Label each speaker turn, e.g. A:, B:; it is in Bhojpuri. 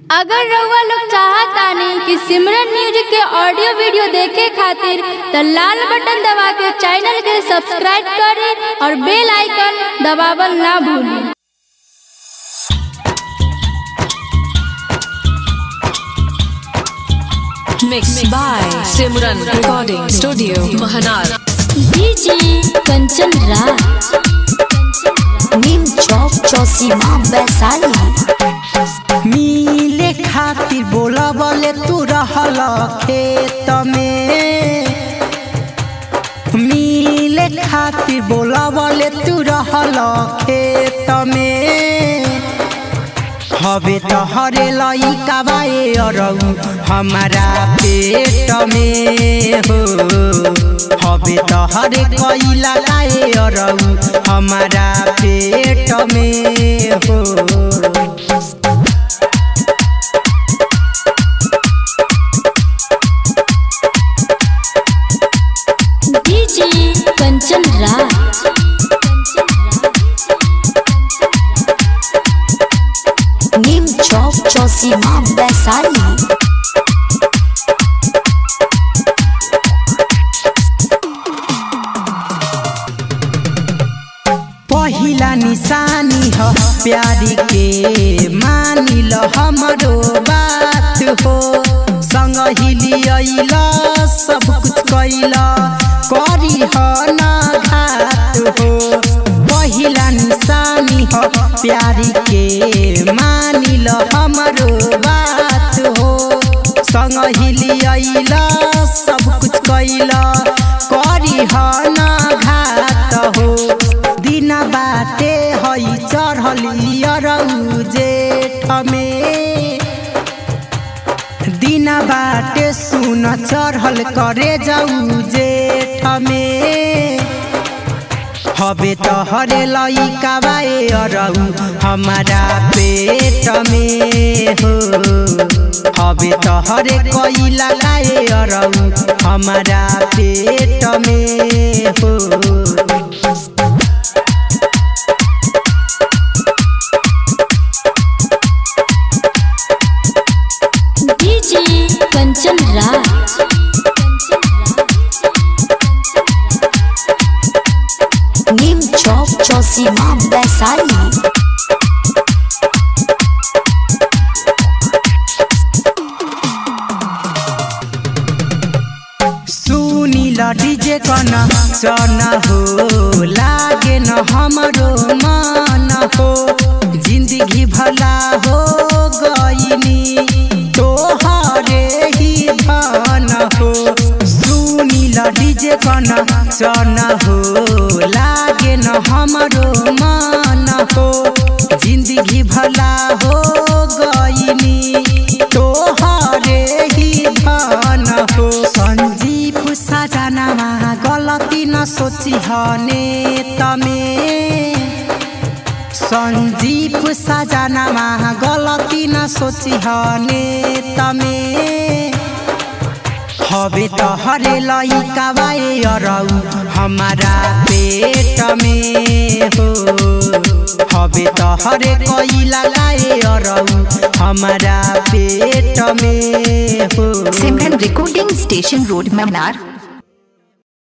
A: अगर रउआ लोग चाहतानी कि सिमरन म्यूजिक के ऑडियो वीडियो देखे खातिर त लाल बटन दबा के चैनल के सब्सक्राइब करें और बेल आइकन दबावल ना भूलें
B: Mixed by Simran Recording Studio, Mahanar.
A: DJ Kanchan Raj
C: Neem Chowk Chausima Vaishali
D: मिले खातिर बोला बोले तू रहल खेत में मिले खातिर बोला बोले तू रहल खेत में हवे तो हरे लइका बाए अरऊ हमारा पेट में हो हवे तो हरे कैला लाए अरऊ हमारा पेट में हो
A: डीजे कंचन राज
C: नीम चौक चौसीमा वैशाली
D: पहिला निशानी ह प्यारी के मानी ल हमरो बात हो संग हिलियल सब कुछ कैल करी ह ना घात हो पहिला निशानी ह प्यारी के मानी ल हमरो बात हो संग हिलियल सब कुछ कैल करी ह ना घात हो दिन बाटे हई चढ़ल अरऊ जेठ में दिन बाटे सुन चढ़ल करे जाऊ जेठ में हवे तो हरे लइका बाए अरऊ हमारा पेट में हो हवे तो हरे कैला लाए अरऊ हमारा पेट में हो
A: DJ Kanchan Raj
C: Neem Chowk Chausima Vaishali
D: Sunil DJ Kanchan हो लागे न हमरो मन हो जिंदगी भला हो गईनी तोहरे ही धन हो सुनिल डीजे कन चन हो लागे न हमरो मन हो जिंदगी भला हो गईनी तोहरे ही धन हो संजीव सजनामा गलती न सोची हने तमे संजीव सजनामा गलती न सोची हने तमे हवे तो हरे लइका बाए अरऊ हमारा पेट में हो हवे तो हरे कैला लाए अरऊ हमारा पेट में हो
C: सिमरन रिकॉर्डिंग स्टेशन रोड मनार